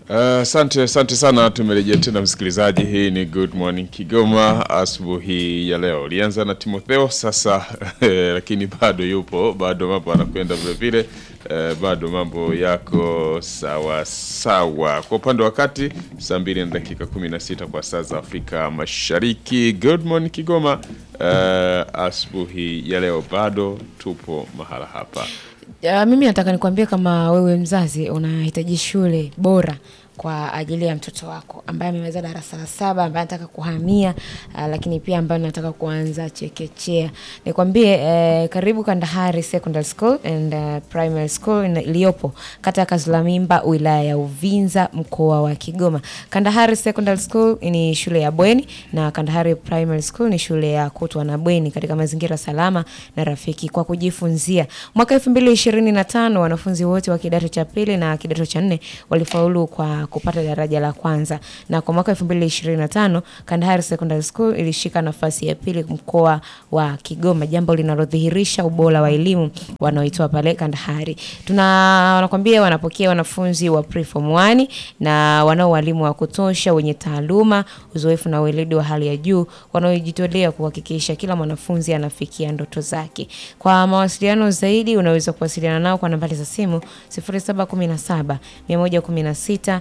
Asante uh, asante sana. Tumerejea tena msikilizaji, hii ni Good Morning Kigoma asubuhi ya leo. Ulianza na Timotheo sasa lakini bado yupo, bado mambo anakwenda vile vile, uh, bado mambo yako sawa sawa. Kwa upande wa kati saa mbili na dakika 16 kwa saa za Afrika Mashariki. Good Morning Kigoma, uh, asubuhi ya leo bado tupo mahala hapa. Uh, mimi nataka nikwambie kama wewe mzazi unahitaji shule bora kwa ajili ya mtoto wako ambaye amemaliza darasa la saba ambaye anataka kuhamia uh, lakini pia ambaye anataka kuanza chekechea. Nikwambie uh, karibu Kandahari Secondary School and uh, Primary School iliyopo kata ya Kazulamimba wilaya ya Uvinza mkoa wa Kigoma. Kandahari Secondary School ni shule ya bweni na Kandahari Primary School ni shule ya kutwa na bweni katika mazingira salama na rafiki kwa kujifunzia. Mwaka 2025 wanafunzi wote wa kidato cha pili na kidato cha nne walifaulu kwa kupata daraja la kwanza na kwa mwaka 2025 Kandahari Secondary School ilishika nafasi ya pili mkoa wa Kigoma, jambo linalodhihirisha ubora wa elimu wanaoitoa pale Kandahari. Tuna nakwambia wanapokea wanafunzi wa preform 1 na wanao walimu wa kutosha wenye taaluma, uzoefu na weledi wa hali ya juu wanaojitolea kuhakikisha kila mwanafunzi anafikia ndoto zake. Kwa mawasiliano zaidi unaweza kuwasiliana nao kwa nambari za simu 0717 116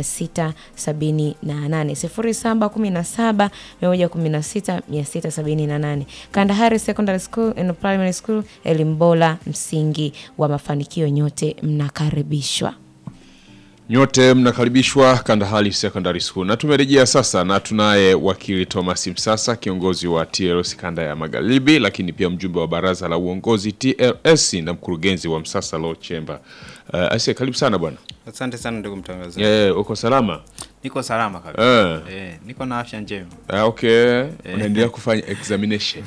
678 0717 116 Kandahari Secondary School and Primary School, elimu bora, msingi wa mafanikio. Nyote mnakaribishwa. Nyote mnakaribishwa Kandahari Secondary School. Na tumerejea sasa na tunaye wakili Thomas Msasa, kiongozi wa TLS kanda ya Magharibi, lakini pia mjumbe wa baraza la uongozi TLS na mkurugenzi wa Msasa Law Chamber. Uh, Asia, karibu sana bwana. Asante sana ndugu mtangazaji. Yeah, uko salama? Niko salama kabisa. Eh. Eh, niko na afya njema. Ah, okay. Unaendelea kufanya examination.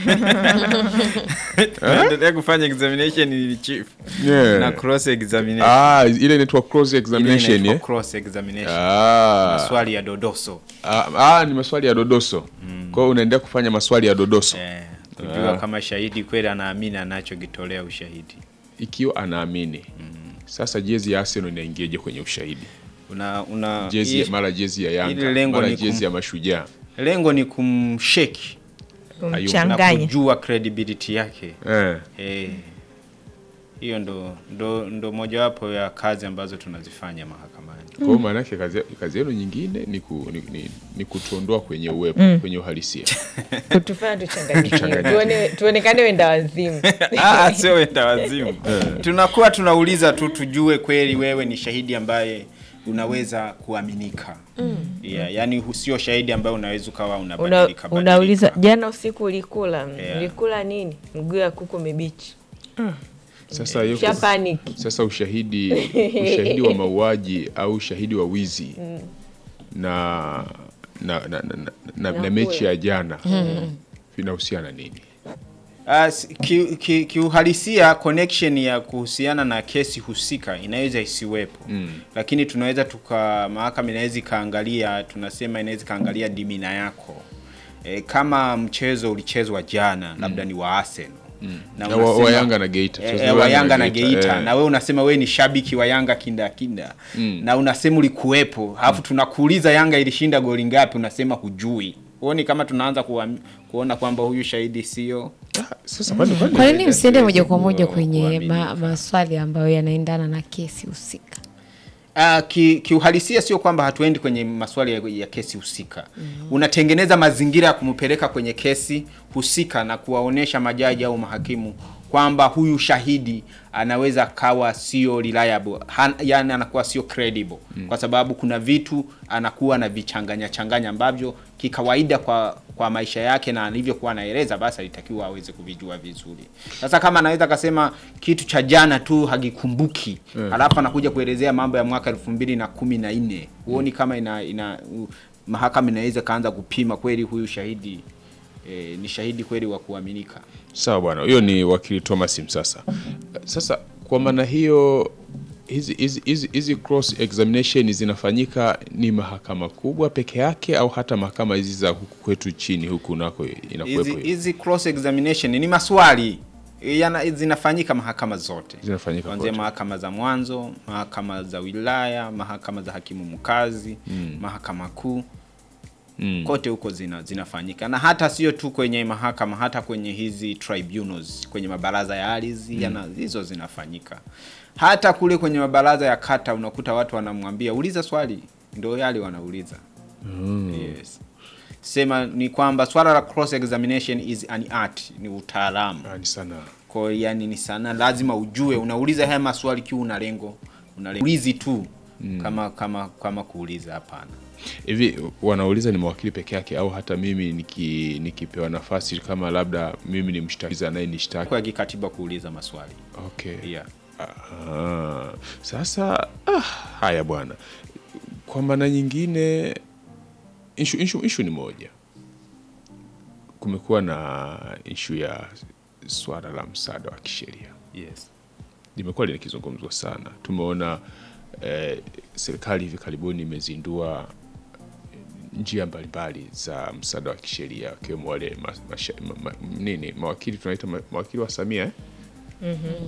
Naendelea kufanya examination ni chief. Yeah. Na cross examination. Ah, ile inaitwa cross Ile examination inaitwa eh? cross examination. Ah. Maswali ya dodoso. Ah, ah, ni maswali ya dodoso. Kwa hiyo unaendelea kufanya maswali ya dodoso. Eh, kujua kama shahidi kweli anaamini anachokitolea ushahidi. Ikiwa anaamini. Sasa jezi ya Arsenal inaingiaje kwenye ushahidi? Una una Jezi i- mara jezi ya ile Yanga, lengo mara ni jezi kum- ya Mashujaa. lengo ni kumsheki na Mchanganye. kujua credibility yake. Eh. Eh. Hiyo ndo ndo ndo mojawapo ya kazi ambazo tunazifanya mahakamani. Kwa hiyo maana yake kazi, kazi yenu nyingine ni, ku, ni, ni, ni kutuondoa kwenye uwepo, kwenye uhalisia. Kutufanya tuchanganyikiwe. Tuone tuonekane wenda wazimu. Ah, sio wenda wazimu. Tunakuwa tunauliza tu tujue kweli wewe ni shahidi ambaye unaweza kuaminika. Yeah, yani hu- sio shahidi ambaye unaweza ukawa Una, unabadilika. unauliza badilika. jana usiku ulikula Yeah. ulikula nini? Mguu ya kuku mibichi. Sasa hiyo Sha panic. sasa ushahidi ushahidi wa mauaji au ushahidi wa wizi na na, na, na, na, na, na mechi ya jana vinahusiana nini? Ah, si- ki- ki- kiuhalisia connection ya kuhusiana na kesi husika inaweza isiwepo lakini tunaweza tuka mahakama inaweza ikaangalia tunasema inaweza ikaangalia dimina yako e, kama mchezo ulichezwa jana labda ni wa Arsenal na Na wa- unasema- wa Yanga na Geita. Eh, Sasa eh, wa wa Yanga Yanga na na Geita, Geita eh. na wewe unasema wewe ni shabiki wa Yanga kinda kinda na unasema ulikuwepo alafu tunakuuliza Yanga ilishinda goli ngapi unasema hujui huoni kama tunaanza kuam- kuona kwamba huyu shahidi sio Sasa kwani kwani Kwa nini msiende moja kwa moja Ku- kwenye kuamini. ma, maswali ambayo yanaendana na kesi husika? Uh, ki, kiuhalisia sio kwamba hatuendi kwenye maswali ya, ya kesi husika. Unatengeneza mazingira ya kumpeleka kwenye kesi husika na kuwaonesha majaji au mahakimu kwamba huyu shahidi anaweza kawa sio reliable, Han, yani anakuwa sio credible kwa sababu kuna vitu anakuwa na vichanganya changanya ambavyo kikawaida kwa kwa maisha yake na alivyokuwa anaeleza, basi alitakiwa aweze kuvijua vizuri. Sasa kama anaweza akasema kitu cha jana tu hakikumbuki alafu anakuja kuelezea mambo ya mwaka elfu mbili na kumi na nne huoni kama ina, ina u, mahakama inaweza kaanza kupima kweli huyu shahidi eh, ni shahidi kweli wa kuaminika. Sawa bwana, huyo ni wakili Thomas Msasa. Sasa kwa maana hiyo hizi hizi hizi hizi cross examination zinafanyika ni mahakama kubwa peke yake au hata mahakama hizi za huku kwetu chini huku nako inakuwepo Hizi hiyo? hizi cross examination ni maswali Yana, zinafanyika mahakama zote Zinafanyika kuanzia kote. mahakama za mwanzo, mahakama za wilaya, mahakama za hakimu mkazi, mahakama kuu Mm. kote huko zina, zinafanyika na hata sio tu kwenye mahakama, hata kwenye hizi tribunals, kwenye mabaraza ya ardhi yana hizo zinafanyika. Hata kule kwenye mabaraza ya kata unakuta watu wanamwambia uliza swali, ndio yale wanauliza. Yes. Sema ni kwamba swala la cross examination is an art, ni utaalamu. Ah, ni sana Kwa hiyo yani ni sana, lazima ujue unauliza haya maswali kiu una lengo, unaulizi tu kama kama kama kuuliza, hapana. hivi wanauliza ni mawakili peke yake au hata mimi niki, nikipewa nafasi kama labda mimi ni mshtakizi anaye nishtaki Kwa kikatiba kuuliza maswali okay. yeah. Ah, sasa ah, haya bwana, kwa maana nyingine ishu, ishu, ishu ni moja. Kumekuwa na ishu ya swala la msaada wa kisheria Yes. limekuwa linakizungumzwa sana. Tumeona eh, serikali hivi karibuni imezindua njia mbalimbali za msaada wa kisheria wakiwemo wale ma, masha- ma, ma, nini mawakili tunaita ma, mawakili wa Samia eh?